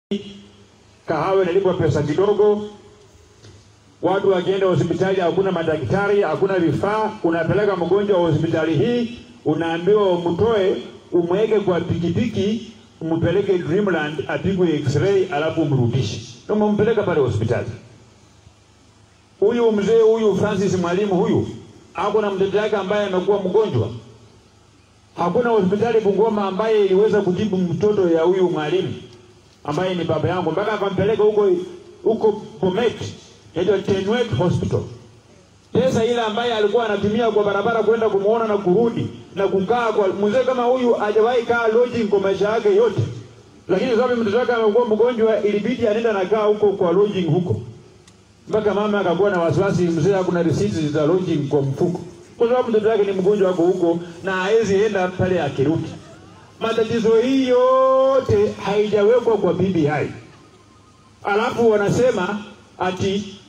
kahawa inalipwa pesa kidogo, watu wakienda hospitali hakuna madaktari, hakuna vifaa. Unapeleka mgonjwa wa hospitali hii, unaambiwa umtoe, umweke kwa pikipiki, umpeleke Dreamland apigwe x-ray, alafu umrudishe, umpeleka pale hospitali. Huyu mzee huyu Francis Mwalimu huyu ako na mtoto yake ambaye amekuwa mgonjwa. Hakuna hospitali Bungoma ambaye iliweza kutibu mtoto ya huyu mwalimu ambaye ni baba yangu, mpaka akampeleka huko huko Bomet, inaitwa Tenwek Hospital. Pesa ile ambaye alikuwa anatumia kwa barabara kwenda kumuona na kurudi na kukaa kwa mzee kama huyu, hajawahi kaa lodging kwa maisha yake yote, lakini sababu mtoto wake amekuwa mgonjwa, ilibidi anaenda nakaa huko kwa lodging huko mpaka mama akakuwa na wasiwasi, mzee hakuna risiti za lodging kwa mfuko, kwa sababu mtoto wake ni mgonjwa wako huko na hawezi enda pale akirudi. Matatizo hii yote haijawekwa kwa BBI, alafu wanasema ati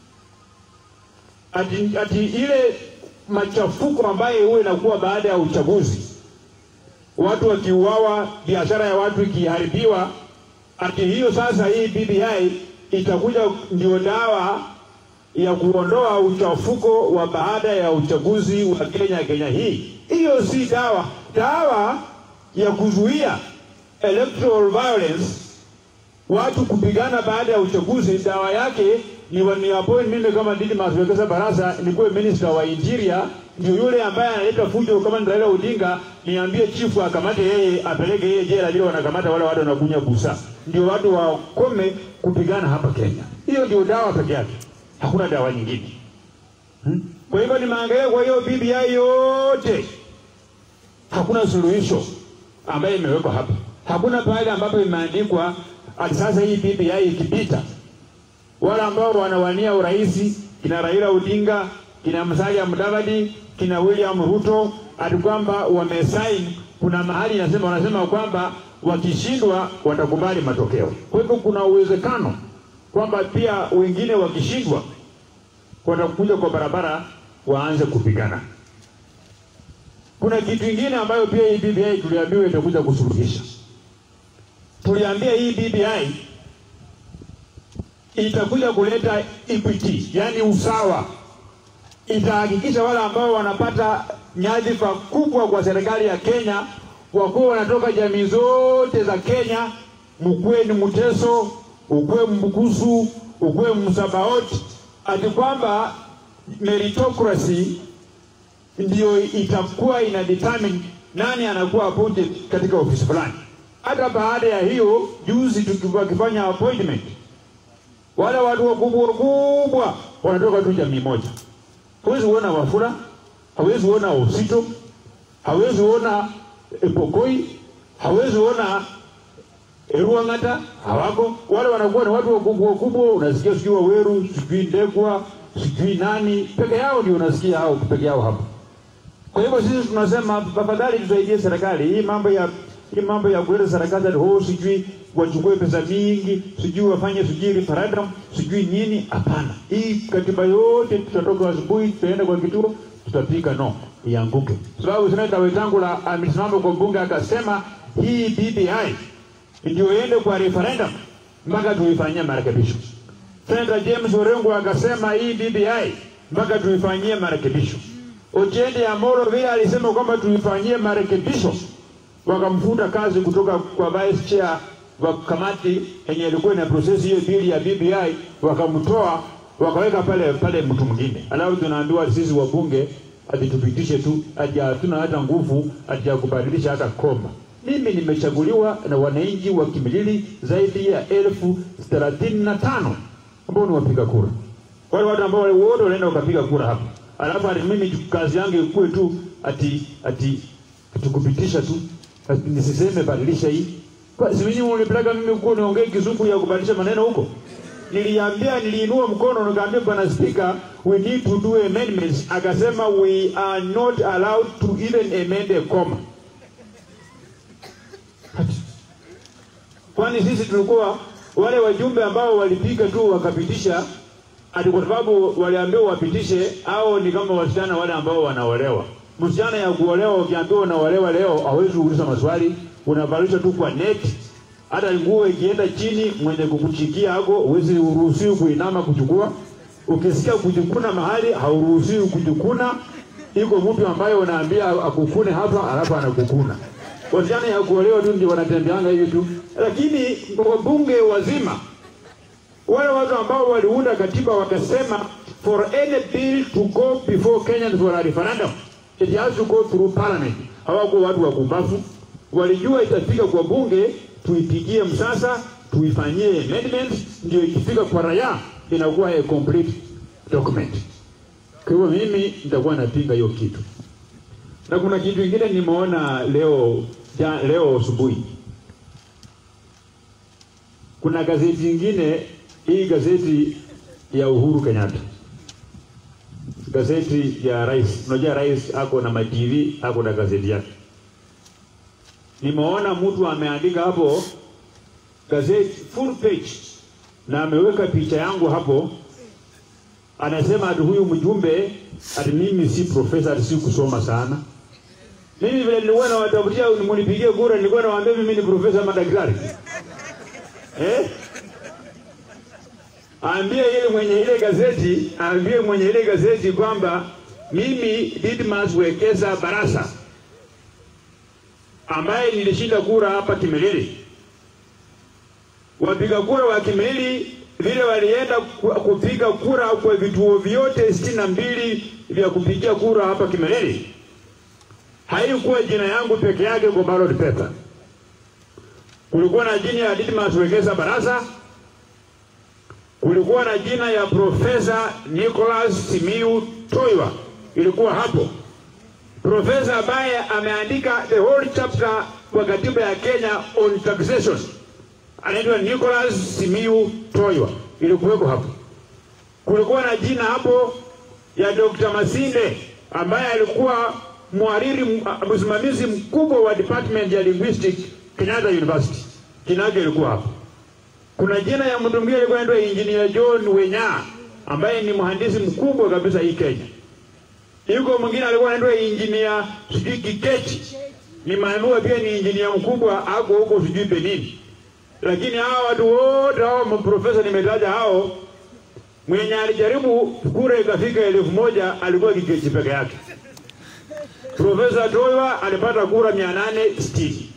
ati, ati ile machafuko ambayo huwa inakuwa baada ya uchaguzi, watu wakiuawa, biashara ya watu ikiharibiwa, ati hiyo sasa hii BBI itakuja ndio dawa ya kuondoa uchafuko wa baada ya uchaguzi wa Kenya Kenya hii. Hiyo si dawa. Dawa ya kuzuia electoral violence, watu kupigana baada ya uchaguzi, dawa yake ni wani appoint mimi kama Didmus Wekesa Barasa nikuwe minister wa interior, ndio yule ambaye analeta fujo kama ni Raila Odinga, niambie chifu akamate yeye, apeleke yeye jela, vile wanakamata wale watu wanakunya busa, ndio watu wakome kupigana hapa Kenya. Hiyo ndio dawa peke yake, hakuna dawa nyingine hmm? Kwa hivyo nimeangalia kwa hiyo BBI yote, hakuna suluhisho ambayo imewekwa hapa, hakuna pale ambapo imeandikwa ati sasa hii BBI ikipita wale ambao wanawania urais kina Raila Odinga, kina Musalia Mudavadi, kina William Ruto, ati kwamba wamesain, kuna mahali inasema wanasema kwamba wakishindwa watakubali matokeo. Kwa hivyo kuna uwezekano kwamba pia wengine wakishindwa watakuja kwa barabara waanze kupigana. Kuna kitu kingine ambayo pia hii BBI tuliambiwa itakuja kusuluhisha. Tuliambia hii BBI itakuja kuleta equity, yani usawa. Itahakikisha wale ambao wanapata nyadhifa kubwa kwa serikali ya Kenya wakuwa wanatoka jamii zote za Kenya, mkuwe ni Mteso, ukuwe Mbukusu, ukuwe Msabaot, ati kwamba meritocracy ndio itakuwa ina determine nani anakuwa appointed katika ofisi fulani. Hata baada ya hiyo, juzi tukifanya appointment wale watu wakubwa wakubwa wanatoka tu jamii moja. Hawezi kuona Wafula, hawezi kuona Osito, hawezi kuona Epokoi, hawezi kuona Eruang'ata, hawako. Wale wanakuwa ni watu wakubwa wakubwa, unasikia sijui Waweru, sijui Ndegwa, sijui nani, peke yao ndio unasikia hao peke yao hapo. Kwa hivyo sisi tunasema tafadhali tusaidie serikali hii mambo ya hii mambo ya kuleta serikali ho sijui wachukue pesa mingi sijui wafanye sijui referendum sijui nini. Hapana, hii katiba yote tutatoka asubuhi, tutaenda kwa kituo, tutapika no ianguke, sababu seneta Wetangula amesimama kwa bunge akasema hii BBI ndio iende kwa referendum mpaka tuifanyie marekebisho. Seneta James Orengo akasema hii BBI mpaka tuifanyie marekebisho. Ochieng Amolo vile alisema kwamba tuifanyie marekebisho wakamfuta kazi kutoka kwa vice chair wa kamati yenye ilikuwa ina process hiyo bili ya BBI, wakamtoa wakaweka pale pale mtu mwingine. Alafu tunaambiwa sisi wabunge ati tupitishe tu, ati hatuna hata nguvu ati ya kubadilisha hata koma. Mimi nimechaguliwa na wananchi wa Kimilili zaidi ya elfu thelathini na tano ambao ni wapiga kura, wale watu ambao wote wanaenda wakapiga kura hapa, alafu ati mimi kazi yangu ikuwe tu ati ati tukupitisha tu nisiseme badilisha hii. Kwa si mimi mlipeleka mimi huko niongee kizungu ya kubadilisha maneno huko. Niliambia, niliinua mkono nikaambia bwana speaker, we need to do amendments. Akasema we are not allowed to even amend a comma. Kwani sisi tulikuwa wale wajumbe ambao walipiga tu wakapitisha ati kwa sababu waliambiwa wapitishe, au ni kama wasichana wale ambao wanaolewa msichana ya kuolewa, ukiambiwa unaolewa leo, hawezi kuuliza maswali, unavalishwa tu kwa net, hata nguo ikienda chini, mwenye kukuchikia hako uwezi uruhusiwi kuinama kuchukua. Ukisikia kujikuna mahali hauruhusiwi kujikuna. Iko mtu ambaye unaambia akukune hapa, alafu anakukuna. Wasichana ya kuolewa tu ndio wanatembeanga hivi tu, lakini wabunge wazima wale watu ambao waliunda katiba wakasema for any bill to go before Kenyans for a referendum it has to go through parliament. Hawakuwa watu wa kumbafu, walijua itafika kwa bunge, tuipigie msasa, tuifanyie amendments, ndio ikifika kwa raia inakuwa a complete document. Kwa hivyo mimi nitakuwa napinga hiyo kitu, na kuna kitu kingine nimeona leo ja, leo asubuhi kuna gazeti nyingine hii gazeti ya Uhuru Kenyatta, gazeti ya rais. Unajua rais ako na matv ako na gazeti yake. Nimeona mtu ameandika hapo gazeti full page na ameweka picha yangu hapo, anasema ati huyu mjumbe ati mimi si profesa, ati si kusoma sana. Mimi vile nilikuwa nawatafutia munipigie kura, nilikuwa nawaambia mimi ni profesa ama daktari eh? Aambie ile mwenye ile gazeti, aambie mwenye ile gazeti kwamba mimi Didmas Wekesa Barasa ambaye nilishinda kura hapa Kimilili, wapiga kura wa Kimilili vile walienda kupiga kura kwa vituo vyote sitini na mbili vya kupigia kura hapa Kimilili, haikuwa jina yangu peke yake kwa ballot paper. Kulikuwa na jina ya Didmas Wekesa Barasa, kulikuwa na jina ya Profesa Nicholas Simiu Toiwa ilikuwa hapo. Profesa ambaye ameandika the whole chapter kwa katiba ya Kenya on taxation anaitwa Nicholas Simiu Toiwa ilikuweko hapo. Kulikuwa na jina hapo ya Dr. Masinde ambaye alikuwa mhariri msimamizi mkubwa wa department ya linguistic Kenyatta University. Jina yake ilikuwa hapo. Kuna jina ya mtu mwingine alikuwa anaitwa Engineer John Wenya ambaye ni mhandisi mkubwa kabisa hii Kenya. Yuko mwingine alikuwa anaitwa Engineer sijui Kikechi. Ni maamua pia ni engineer mkubwa ako huko sijui Benin. Lakini hao watu wote hao maprofesa nimetaja hao mwenye alijaribu kura ikafika elfu moja alikuwa Kikechi peke yake. Profesa Toiwa alipata kura mia nane sitini.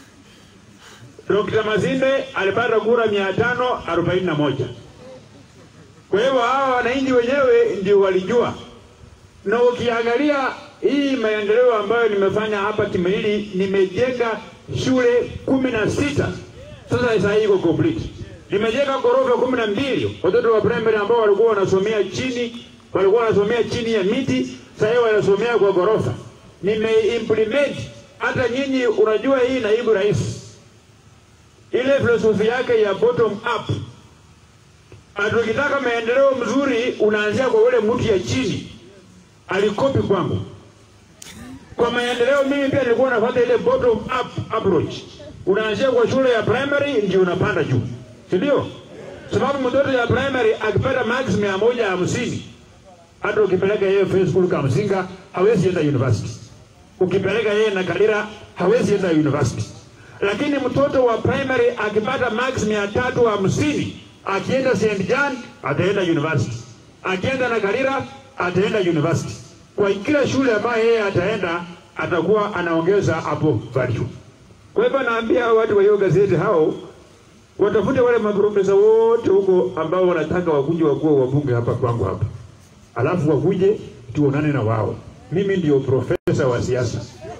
Dr. Mazinde alipata kura mia tano arobaini na moja. Kwa hivyo hawa wananchi wenyewe ndio walijua, na ukiangalia hii maendeleo ambayo nimefanya hapa Kimilili, nimejenga shule kumi na sita sasa sasa hii iko complete. Nimejenga ghorofa kumi na mbili watoto wa primary ambao walikuwa wanasomea chini, walikuwa wanasomea chini ya miti, sasa hivi wanasomea kwa ghorofa. Nimeimplement hata nyinyi, unajua hii naibu rais ile filosofi yake ya bottom up. Atukitaka maendeleo mzuri, unaanzia kwa ule mtu ya chini. Alikopi kwangu kwa maendeleo. Mimi pia nilikuwa nafuata ile bottom up approach. Unaanzia kwa shule ya primary ndio unapanda juu, si ndio? Sababu mtoto ya primary akipata max mia moja hamsini hata ukipeleka yeye first school Kamsinga hawezi enda university. Ukipeleka yeye na Kalira hawezi enda university lakini mtoto wa primary akipata max mia tatu hamsini akienda St. John ataenda university, akienda na Karira ataenda university. Kwa kila shule ambayo yeye ataenda atakuwa anaongeza hapo value. Kwa hivyo naambia watu wa hiyo gazeti hao watafute wale maprofesa wote huko ambao wanataka wakuje wakuwa wabunge hapa kwangu hapa, alafu wakuje tuonane na wao. Mimi ndio profesa wa siasa.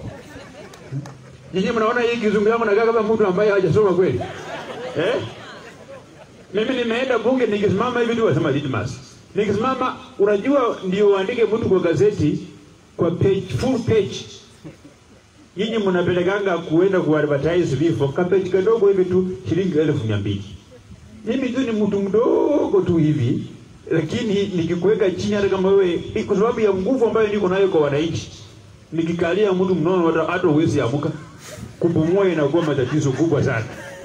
Nyinyi mnaona hii kizungu yangu nakaa kama mtu ambaye hajasoma kweli eh? Mimi nimeenda bunge nikisimama hivi tu wasema Didmas. Nikisimama unajua ndio uandike mtu kwa gazeti kwa page full page. Nyinyi mnapelekanga kuenda ku advertise vifo ka page kadogo hivi tu shilingi elfu mia mbili. Mimi tu ni mtu mdogo tu hivi lakini nikikuweka chini hata kama wewe kwa sababu ya nguvu ambayo niko nayo kwa wananchi nikikalia mtu mnono hata hata uwezi amuka kupumua inakuwa matatizo kubwa sana.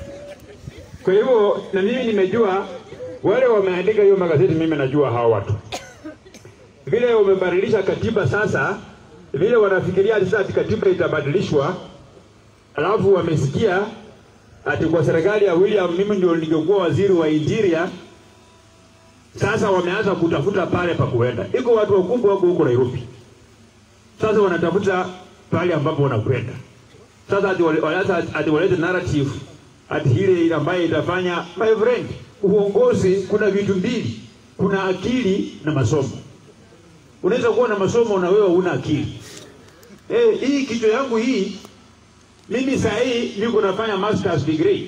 Kwa hivyo na mimi nimejua wale wameandika hiyo magazeti, mimi najua hao watu vile wamebadilisha katiba sasa, vile wanafikiria sasa ati katiba itabadilishwa, alafu wamesikia ati kwa serikali ya William mimi ndio ningekuwa waziri wa interior. Sasa wameanza kutafuta pale pa kuenda. Iko watu wakubwa wako huko Nairobi, sasa wanatafuta pale ambapo wanakwenda. Sasa ati wale- wale- ati walete narrative ati ile ile ambayo itafanya. My friend, uongozi kuna vitu mbili, kuna akili na masomo. Unaweza kuwa na masomo na wewe huna akili. Eh, hii kichwa yangu hii mimi saa hii niko nafanya masters degree,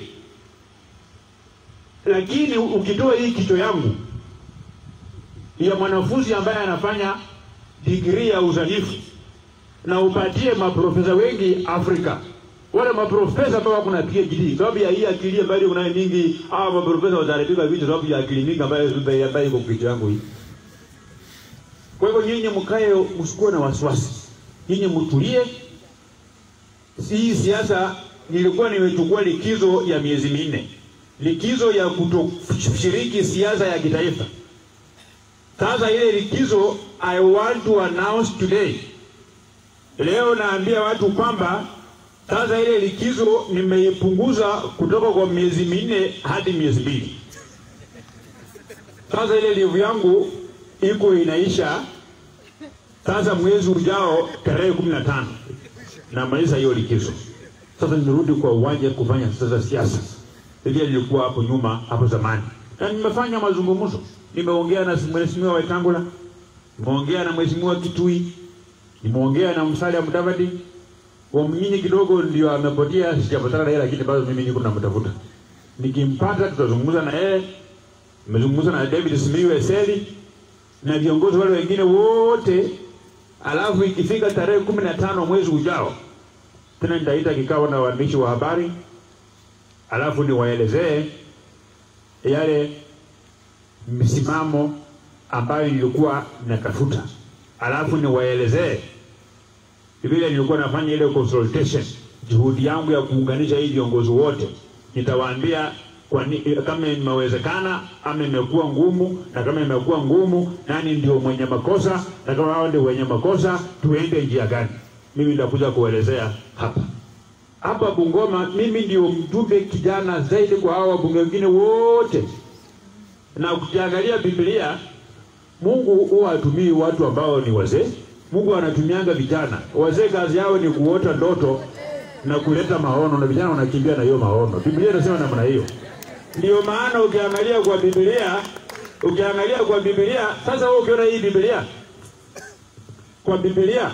lakini ukitoa hii kichwa yangu ya mwanafunzi ambaye anafanya degree ya uzanifu na upatie maprofesa wengi Afrika, wale maprofesa ambao wako na PhD, sababu ya hii akili ambayo unayo mingi, hawa maprofesa wataharibika vitu sababu ya akili mingi ambayo ambayo iko kichwa yangu hii. Kwa hivyo nyinyi mkae, msikuwe na wasiwasi, nyinyi mtulie. Hii siasa nilikuwa nimechukua likizo ya miezi minne, likizo ya kutoshiriki siasa ya kitaifa. Sasa ile likizo I want to announce today, leo naambia watu kwamba sasa ile likizo nimeipunguza kutoka kwa miezi minne hadi miezi mbili. Sasa ile livu yangu iko inaisha sasa mwezi ujao tarehe kumi na tano namaliza hiyo likizo. Sasa nirudi kwa uwanja kufanya sasa siasa vile nilikuwa hapo nyuma hapo zamani, na nimefanya mazungumzo, nimeongea na mheshimiwa Wetangula, nimeongea na mheshimiwa Kitui, nimeongea na Musalia Mudavadi. Wamnyinyi kidogo ndio amepotea, sijapatana na yeye, lakini bado mimi niko namtafuta. Nikimpata tutazungumza na yeye. Nimezungumza na David Simiyu Eseli na viongozi wale wengine wote, alafu ikifika tarehe kumi na tano mwezi ujao tena nitaita kikao na waandishi wa habari, alafu niwaelezee yale msimamo ambayo nilikuwa natafuta, alafu niwaelezee vile nilikuwa nafanya ile consultation, juhudi yangu ya kuunganisha hii viongozi wote. Nitawaambia kwa ni, kama imewezekana ama imekuwa ngumu, na kama imekuwa ngumu, nani ndio mwenye makosa, na kama hao ndio wenye makosa, tuende njia gani. Mimi nitakuja kuelezea hapa hapa Bungoma. Mimi ndio mjumbe kijana zaidi kwa hao wabunge wengine wote, na ukiangalia Biblia, Mungu huwa hatumii watu ambao ni wazee. Mungu anatumianga vijana. Wazee kazi yao ni kuota ndoto na kuleta maono, na vijana wanakimbia na hiyo maono. Biblia inasema namna hiyo. Ndio maana ukiangalia kwa Biblia, ukiangalia kwa Biblia, sasa wewe ukiona hii Biblia, kwa Biblia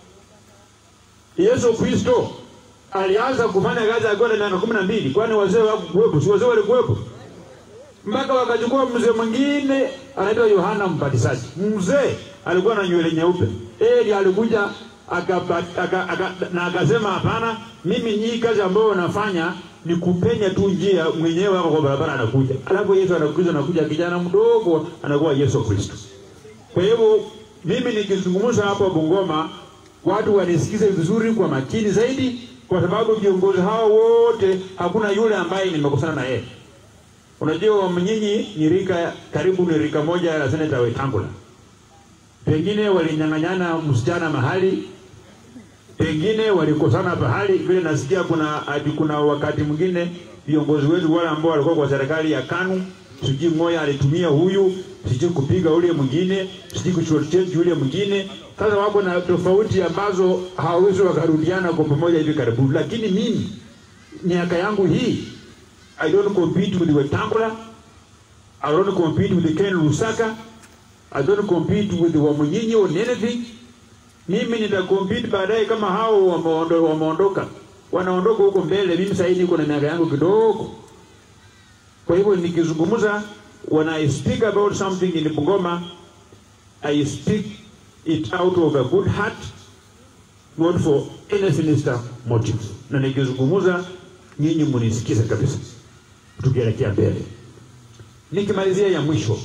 Yesu Kristo alianza kufanya kazi akiwa na miaka kumi na mbili, kwani wazee hawakuwepo? Si wazee walikuwepo? Mpaka wakachukua mzee mwingine anaitwa Yohana Mbatizaji. Mzee alikuwa na nywele nyeupe, yeye ndiye alikuja akaba- aka- aka- na akasema hapana, mimi hii kazi ambayo nafanya ni kupenya tu njia, mwenyewe ako kwa barabara anakuja. Alafu Yesu anakuja, anakuja kijana mdogo, anakuwa Yesu Kristo. Kwa hivyo mimi nikizungumza hapo Bungoma, watu wanisikize vizuri kwa makini zaidi, kwa sababu viongozi hao wote hakuna yule ambaye nimekosana na yeye. Unajua mnyinyi ni rika karibu ni rika moja la seneta Wetangula, pengine walinyang'anyana msichana mahali, pengine walikosana pahali. Vile nasikia kuna hadi kuna wakati mwingine viongozi wetu wale ambao walikuwa kwa serikali ya KANU, sijui mmoja alitumia huyu, sijui kupiga ule mwingine, sijui kuchochea yule mwingine. Sasa wako na tofauti ambazo hawawezi wakarudiana kwa pamoja hivi karibuni, lakini mimi miaka yangu hii I don't compete with Wetangula. I don't compete with Ken Lusaka. I don't compete with Wamunyinyi on anything. Mimi nitakompete baadaye kama hao wameondo- wameondoka, wanaondoka huko mbele. Mimi sasa niko na miaka yangu kidogo, kwa hivyo nikizungumza, when I speak about something in Bungoma, I speak it out of a good heart, not for any sinister motive. Na nikizungumza, nyinyi munisikize kabisa tukielekea mbele. Nikimalizia ya mwisho,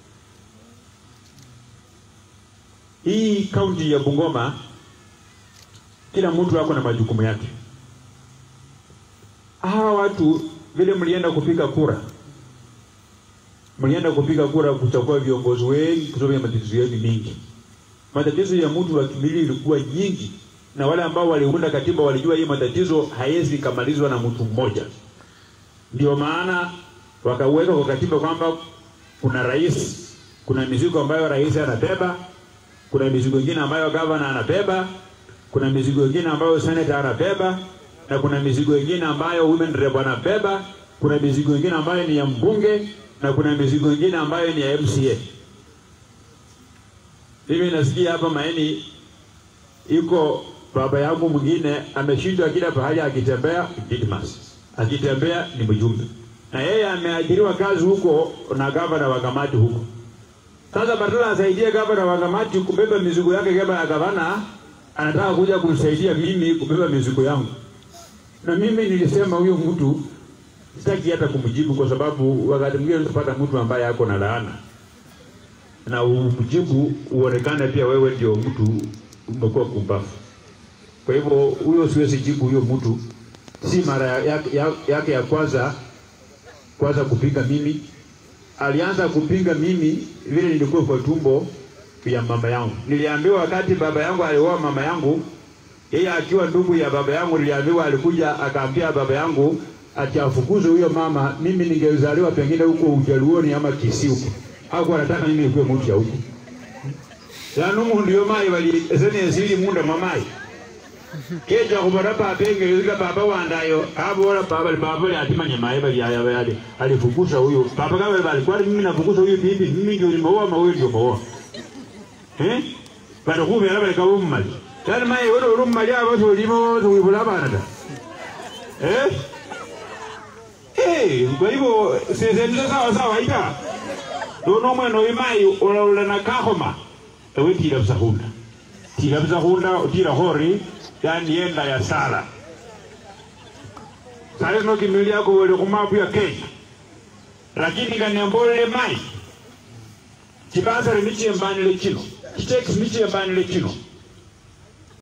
hii kaunti ya Bungoma, kila mtu ako na majukumu yake. Hawa watu vile mlienda kupiga kura, mlienda kupiga kura kuchagua viongozi wengi kwa sababu ya matatizo yenu mingi. Matatizo ya mtu wa kimwili ilikuwa nyingi, na wale ambao waliunda katiba walijua hii matatizo haiwezi kamalizwa na mtu mmoja Ndio maana wakaweka kwa katiba kwamba kuna rais, kuna mizigo ambayo rais anabeba, kuna mizigo ingine ambayo gavana anabeba, kuna mizigo ingine ambayo senator anabeba, na kuna mizigo ingine ambayo women rep anabeba, kuna mizigo ingine ambayo ni ya mbunge, na kuna mizigo ingine ambayo ni ya MCA. Mimi nasikia hapa Maeni iko baba yangu mwingine ameshindwa kila pahali akitembea Didmas, akitembea ni mjumbe, na yeye ameajiriwa kazi huko na gavana wa kamati huko. Sasa badala asaidie gavana wa kamati kubeba mizigo yake kama ya gavana, anataka kuja kumsaidia mimi kubeba mizigo yangu, na mimi nilisema huyo mtu sitaki hata kumjibu, kwa sababu wakati mwingine unapata mtu ambaye ako na laana na umjibu uonekane pia wewe ndio mtu umekuwa kumbafu. Kwa hivyo huyo siwezi jibu huyo mtu, si mara yake ya, ya, ya kwanza kwanza kupinga mimi. Alianza kupinga mimi vile nilikuwa kwa tumbo ya mama yangu. Niliambiwa wakati baba yangu alioa mama yangu, yeye akiwa ndugu ya baba yangu, niliambiwa alikuja akaambia baba yangu ati afukuze huyo mama, mimi ningezaliwa pengine huko Ujaluoni ama Kisii huko hakuwa anataka mimi nikuwe mtu ya huko yanu mundu yo mai bali esene esili munda mamai keja kubara papa engezika baba wandayo abora baba baba ya atimanya mai bali ya bali alifukuza huyo baba kama bali kwa mimi nafukuza huyo bibi mimi ndio nimeoa mawe ndio maoa eh bado kubera bali ka umali kana mai woro rum mali abo to limo to wibula bana da eh eh kwa hivyo sisi ndio sawa sawa ika nono mwene oyu mai ulaula na kahoma ewe tira busahunda tira busahunda tira hori yani yenda ya sala sale no kimili yako wele kumapu ya Kenya lakini kaniambole mai kibasare michi embanile kino kitex michi embanile kino